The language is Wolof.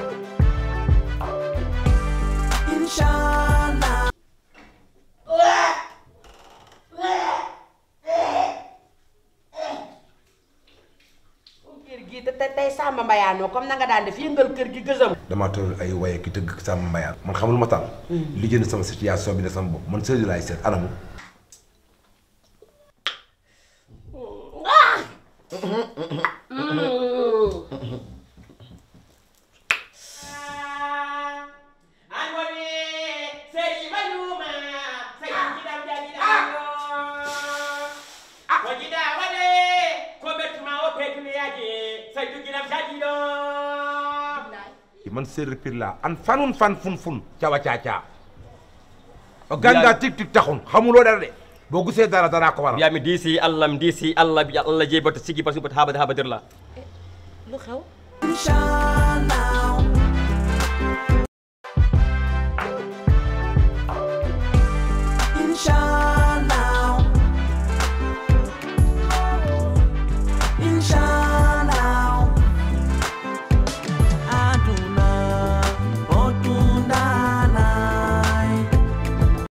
Inshallah. kër gi te tey Samba Mbayaanoo comme na nga daan def yëngal kër gi gësam. damaa toll ay waye ki tëgg sama mbayaan man xamul ma taal li jënd sama situation bi ne sama bopp man sëriñ laay seet anamu man séeréer pir laa an fanun fan fun fun cawa caacaa o ganda tik tik taxun xamuloo dara de boo gisee dara daraa ko waral mbiyami diisi allah mi diisi allah bi allah jeeyi bato sigi batu habade habadirla lu xew. Inshallah.